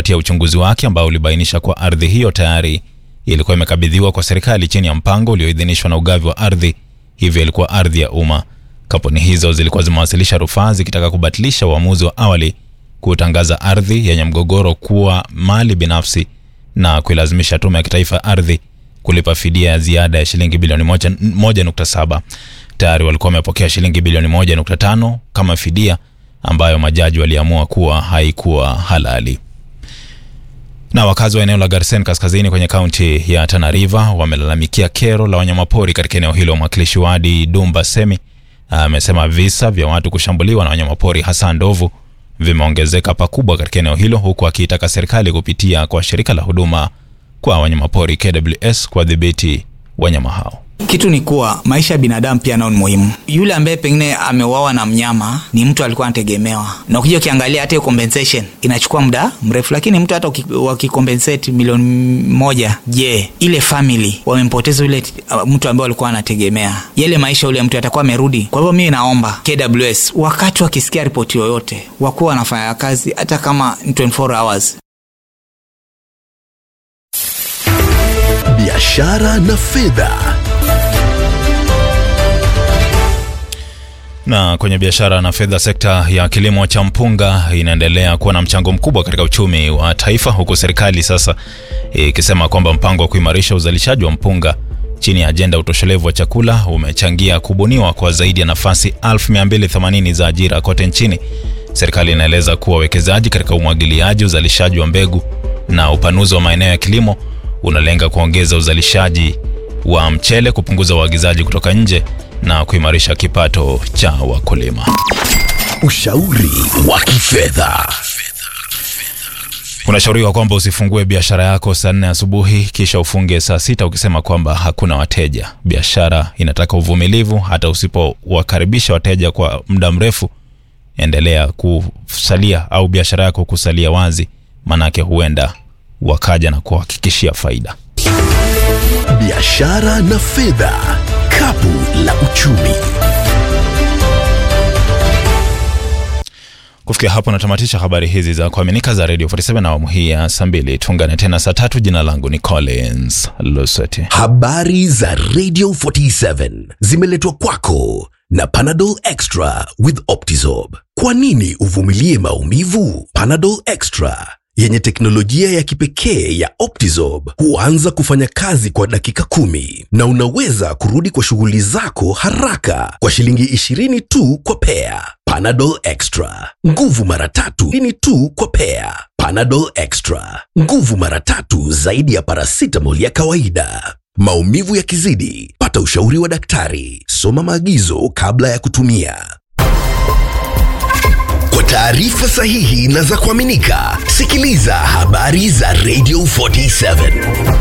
kufuatia uchunguzi wake ambao ulibainisha kuwa ardhi hiyo tayari ilikuwa imekabidhiwa kwa serikali chini ya mpango ulioidhinishwa na ugavi wa ardhi, hivyo ilikuwa ardhi ya umma. Kampuni hizo zilikuwa zimewasilisha rufaa zikitaka kubatilisha uamuzi wa awali kutangaza ardhi yenye mgogoro kuwa mali binafsi na kuilazimisha tume ya kitaifa ya ardhi kulipa fidia ya ziada ya shilingi bilioni 1.7. Tayari walikuwa wamepokea shilingi bilioni 1.5 kama fidia ambayo majaji waliamua kuwa haikuwa halali. Na wakazi wa eneo la Garsen kaskazini kwenye kaunti ya Tana River wamelalamikia kero la wanyamapori katika eneo hilo. Mwakilishi wadi Dumba Semi amesema visa vya watu kushambuliwa na wanyamapori hasa ndovu vimeongezeka pakubwa katika eneo hilo, huku akiitaka serikali kupitia kwa shirika la huduma kwa wanyamapori KWS kuwadhibiti wanyama hao. Kitu ni kuwa maisha ya binadamu pia nao ni muhimu. Yule ambaye pengine ameuawa na mnyama ni mtu alikuwa anategemewa, na ukija ukiangalia hata hiyo compensation inachukua muda mrefu, lakini mtu hata wakikompensate milioni moja, je, ile family wamempoteza yule uh, mtu ambaye walikuwa anategemea, yale maisha yule mtu atakuwa amerudi. Kwa hivyo mimi naomba KWS wakati wakisikia ripoti yoyote wakuwa wanafanya kazi hata kama 24 hours biashara na fedha. Na kwenye biashara na fedha, sekta ya kilimo cha mpunga inaendelea kuwa na mchango mkubwa katika uchumi wa taifa, huku serikali sasa ikisema kwamba mpango wa kuimarisha uzalishaji wa mpunga chini ya ajenda utoshelevu wa chakula umechangia kubuniwa kwa zaidi ya nafasi 1280 za ajira kote nchini. Serikali inaeleza kuwa uwekezaji katika umwagiliaji, uzalishaji wa mbegu na upanuzi wa maeneo ya kilimo unalenga kuongeza uzalishaji wa mchele, kupunguza uagizaji kutoka nje na kuimarisha kipato cha wakulima. Ushauri wa kifedha. Unashauriwa kwamba usifungue biashara yako saa nne asubuhi kisha ufunge saa sita ukisema kwamba hakuna wateja. Biashara inataka uvumilivu. Hata usipowakaribisha wateja kwa muda mrefu, endelea kusalia au biashara yako kusalia wazi, manake huenda wakaja na kuhakikishia faida. Biashara na fedha, kapu la uchumi. Kufikia hapo natamatisha habari hizi za kuaminika za Radio 47 na awamu hii ya saa mbili. Tuungane tena saa tatu. Jina langu ni Collins Lusweti. Habari za Radio 47 zimeletwa kwako na Panadol Extra with Optizorb. Kwa nini uvumilie maumivu? Panadol Extra yenye teknolojia ya kipekee ya Optizorb huanza kufanya kazi kwa dakika kumi na unaweza kurudi kwa shughuli zako haraka kwa shilingi 20 tu kwa pea. Panadol Extra, nguvu mara tatu ini tu kwa pea. Panadol Extra, nguvu mara tatu zaidi ya paracetamol ya kawaida. Maumivu yakizidi, pata ushauri wa daktari. Soma maagizo kabla ya kutumia. Kwa taarifa sahihi na za kuaminika, sikiliza habari za Radio 47.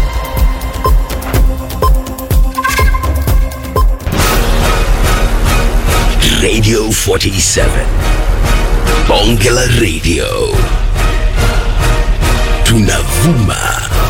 Radio 47. Bonge la Radio. Tunavuma